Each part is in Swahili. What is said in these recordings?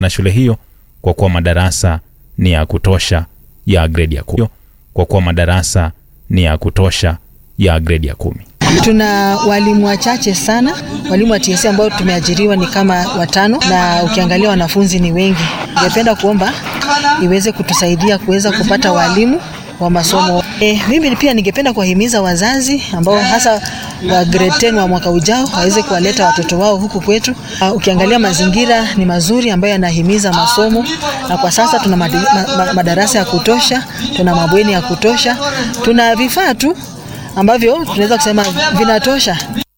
na shule hiyo kwa kuwa madarasa ni ya kutosha ya gredi ya kumi. Kwa kuwa madarasa ni ya kutosha ya gredi ya kumi. Tuna walimu wachache sana. Walimu wa TSC ambao tumeajiriwa ni kama watano, na ukiangalia wanafunzi ni wengi. Ningependa kuomba iweze kutusaidia kuweza kupata walimu wa masomo. E, mimi pia ningependa kuwahimiza wazazi ambao hasa wa grade 10 wa mwaka ujao waweze kuwaleta watoto wao huku kwetu. Uh, ukiangalia mazingira ni mazuri ambayo yanahimiza masomo, na kwa sasa tuna madi, ma, ma, madarasa ya kutosha, tuna mabweni ya kutosha, tuna vifaa tu ambavyo tunaweza kusema vinatosha.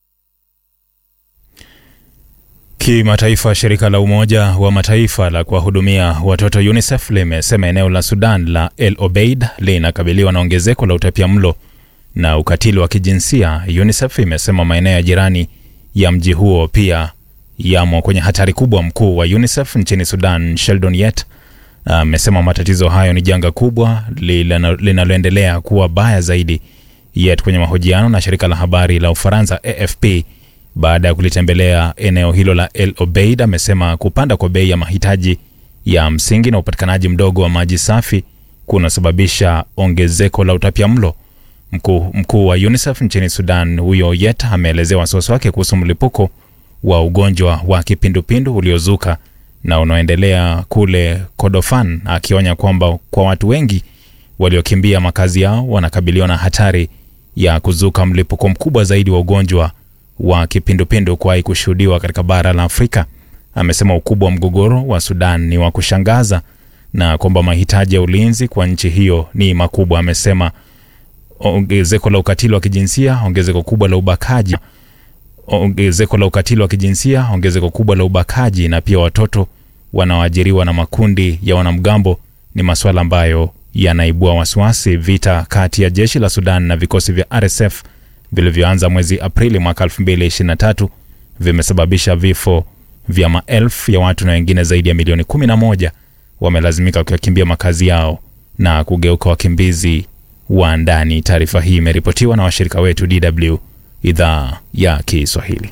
Kimataifa, shirika la Umoja wa Mataifa la kuwahudumia watoto UNICEF limesema eneo la Sudan la El Obeid linakabiliwa na ongezeko la utapia mlo na ukatili wa kijinsia. UNICEF imesema maeneo ya jirani ya mji huo pia yamo kwenye hatari kubwa. Mkuu wa UNICEF nchini Sudan, Sheldon Yett, amesema matatizo hayo ni janga kubwa linaloendelea kuwa baya zaidi. Yett kwenye mahojiano na shirika la habari la Ufaransa AFP baada ya kulitembelea eneo hilo la El Obeid amesema kupanda kwa bei ya mahitaji ya msingi na upatikanaji mdogo wa maji safi kunasababisha ongezeko la utapia mlo. Mkuu, mkuu wa UNICEF nchini Sudan huyo Yet ameelezea wasiwasi wake kuhusu mlipuko wa ugonjwa wa kipindupindu uliozuka na unaoendelea kule Kordofan, akionya kwamba kwa watu wengi waliokimbia makazi yao wanakabiliwa na hatari ya kuzuka mlipuko mkubwa zaidi wa ugonjwa wa kipindupindu kuwahi kushuhudiwa katika bara la Afrika. Amesema ukubwa wa mgogoro wa Sudan ni wa kushangaza na kwamba mahitaji ya ulinzi kwa nchi hiyo ni makubwa. Amesema ongezeko la ukatili wa kijinsia, ongezeko kubwa la ubakaji, ongezeko la ukatili wa kijinsia, ongezeko kubwa la ubakaji na pia watoto wanaoajiriwa na makundi ya wanamgambo ni masuala ambayo yanaibua wasiwasi. Vita kati ya jeshi la Sudan na vikosi vya RSF vilivyoanza mwezi Aprili mwaka 2023 vimesababisha vifo vya maelfu ya watu na wengine zaidi ya milioni 11 wamelazimika kuyakimbia makazi yao na kugeuka wakimbizi wa ndani. Taarifa hii imeripotiwa na washirika wetu DW idhaa ya Kiswahili.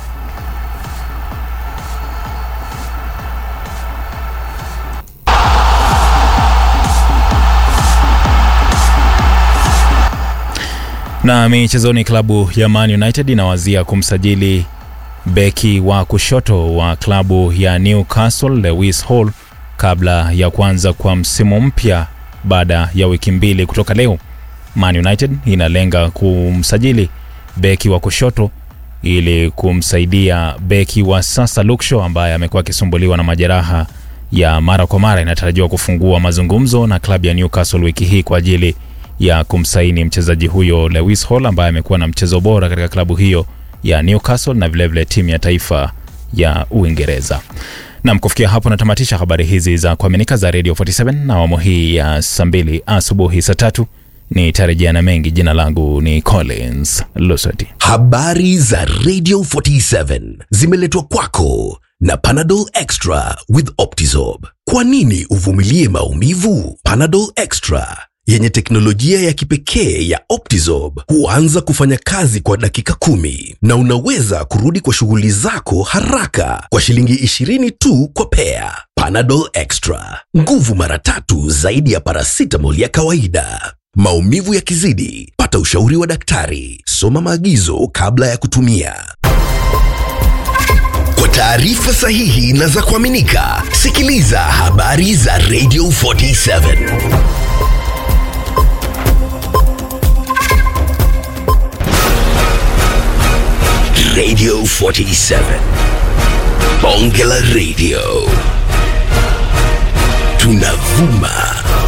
Na michezoni, klabu ya Man United inawazia kumsajili beki wa kushoto wa klabu ya Newcastle Lewis Hall kabla ya kuanza kwa msimu mpya baada ya wiki mbili kutoka leo. Man United inalenga kumsajili beki wa kushoto ili kumsaidia beki wa sasa Luke Shaw ambaye amekuwa akisumbuliwa na majeraha ya mara kwa mara. Inatarajiwa kufungua mazungumzo na klabu ya Newcastle wiki hii kwa ajili ya kumsaini mchezaji huyo Lewis Hall ambaye amekuwa na mchezo bora katika klabu hiyo ya Newcastle na vilevile timu ya taifa ya Uingereza. Nam, kufikia hapo natamatisha habari hizi za kuaminika za Radio 47 na awamu hii ya saa mbili asubuhi saa tatu ni tarejea na mengi. Jina langu ni Collins Lusati. Habari za Radio 47 zimeletwa kwako na Panadol Extra with Optizorb. Kwa nini uvumilie maumivu? Panadol Extra yenye teknolojia ya kipekee ya Optizorb huanza kufanya kazi kwa dakika kumi na unaweza kurudi kwa shughuli zako haraka kwa shilingi 20 tu kwa pea. Panadol Extra, nguvu mara tatu zaidi ya paracetamol ya kawaida. Maumivu yakizidi, pata ushauri wa daktari. Soma maagizo kabla ya kutumia. Kwa taarifa sahihi na za kuaminika, sikiliza habari za Radio 47. Radio 47. Bonge la Radio. Tunavuma